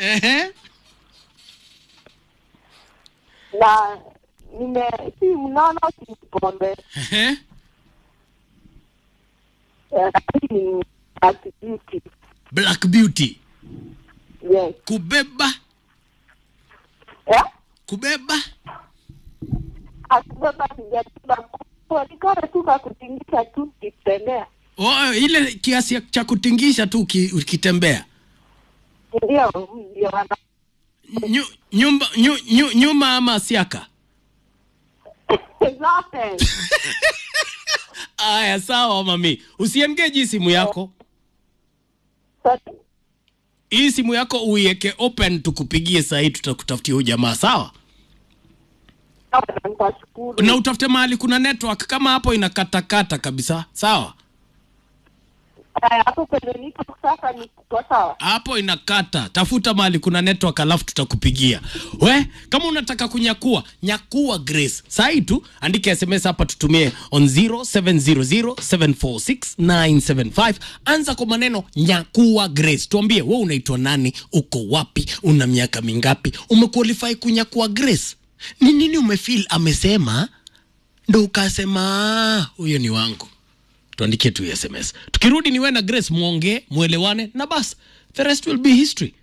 Ehe. na nime si mnono si pombe Ehe. Eh, lakini ni activity Black Beauty. yes Kubeba, eh kubeba. akibeba sijabeba kuonekana tu kwa kutingisha tu kitembea Oh, ile kiasi cha kutingisha tu uki- ukitembea. ndio ndio wana Nyu, nyumba nyu, nyu, nyuma ama siaka. zote Aya, sawa mami, usiengeji simu yako. Sorry. Hii simu yako uiweke open, tukupigie saa hii, tutakutafutia huyu jamaa, sawa? Sawa, na nitashukuru Na utafute mahali kuna network, kama hapo inakatakata kabisa, sawa? Eh, hapo kwenye niko sasa ni kwa sawa hapo inakata tafuta mahali kuna network alafu tutakupigia we kama unataka kunyakua nyakua grace sahi tu andike sms hapa tutumie on 0700746975 anza kwa maneno nyakua grace tuambie we unaitwa nani uko wapi una miaka mingapi umequalify kunyakua grace ni nini umefeel amesema ndo ukasema huyo ni wangu tuandikie tu sms tukirudi ni we na grace mwongee mwelewane na bas the rest will be history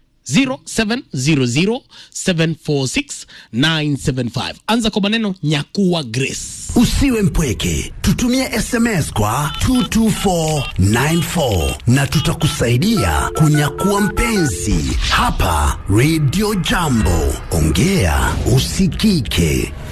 0700746975 anza kwa maneno nyakua grace Usiwe mpweke, tutumie SMS kwa 22494 na tutakusaidia kunyakua mpenzi hapa Radio Jambo. Ongea usikike.